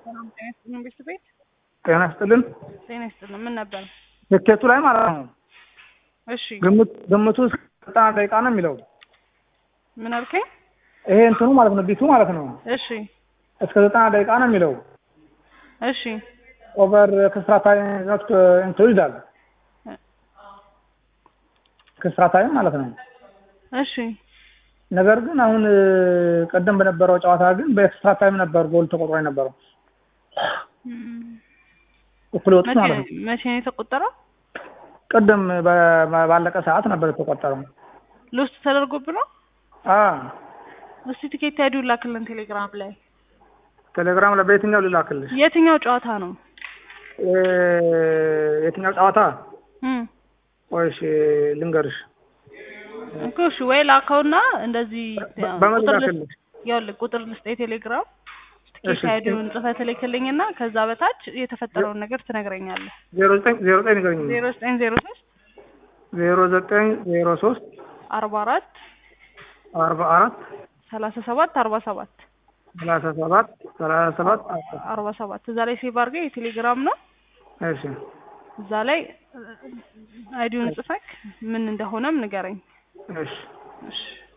ሰላም ጤና ይስጥልን ቤት ቤት ጤና ይስጥልን። ጤና ይስጥልን። ምን ነበር? ትኬቱ ላይ ማለት ነው እሺ ግምት ግምቱ እስከ ዘጠና ደቂቃ ነው የሚለው ምን አልከኝ? ይሄ እንትኑ ማለት ነው ቢቱ ማለት ነው እሺ እስከ ዘጠና ደቂቃ ነው የሚለው እሺ ኦቨር ክስራ ታይም ኖት እንትኑ ይላል ክስራ ታይም ማለት ነው። እሺ ነገር ግን አሁን ቀደም በነበረው ጨዋታ ግን በኤክስትራ ታይም ነበር ጎል ተቆጥሮ የነበረው እም፣ እኩል ወጡት መቼ ማለት ነው። መቼ ነው የተቆጠረው? ቅድም በ- ባለቀ ሰዓት ነበር የተቆጠረው። ሎስት ተደርጎብህ ነው? አ እስቲ ቲኬት አይዲውን ላክልን ቴሌግራም ላይ። ቴሌግራም ላይ በየትኛው ልላክልሽ? የትኛው ጨዋታ ነው? እ፣ የትኛው ጨዋታ? እም ወይሽ ልንገርሽ እኮ እሺ፣ ወይ ላከውና እንደዚህ በ- በምን ቁጥር ልስ- ላክልሽ? ይኸውልህ ቁጥር ልስጥ የቴሌግራም እሺ። ቲኬት አይዲውን ጽፈህ ትልክልኝና ከዛ በታች የተፈጠረውን ነገር ትነግረኛለህ። ዜሮ ዘጠኝ ዜሮ ዘጠኝ ንገረኝ። ዜሮ ዘጠኝ ዜሮ ሶስት ዜሮ ዘጠኝ ዜሮ ሶስት አርባ አራት አርባ አራት ሰላሳ ሰባት አርባ ሰባት ሰላሳ ሰባት ሰላሳ ሰባት አርባ ሰባት እዛ ላይ ሴቭ አድርገህ የቴሌግራም ነው። እሺ እዛ ላይ አይዲውን ጽፈክ ምን እንደሆነም ንገረኝ። እሺ እሺ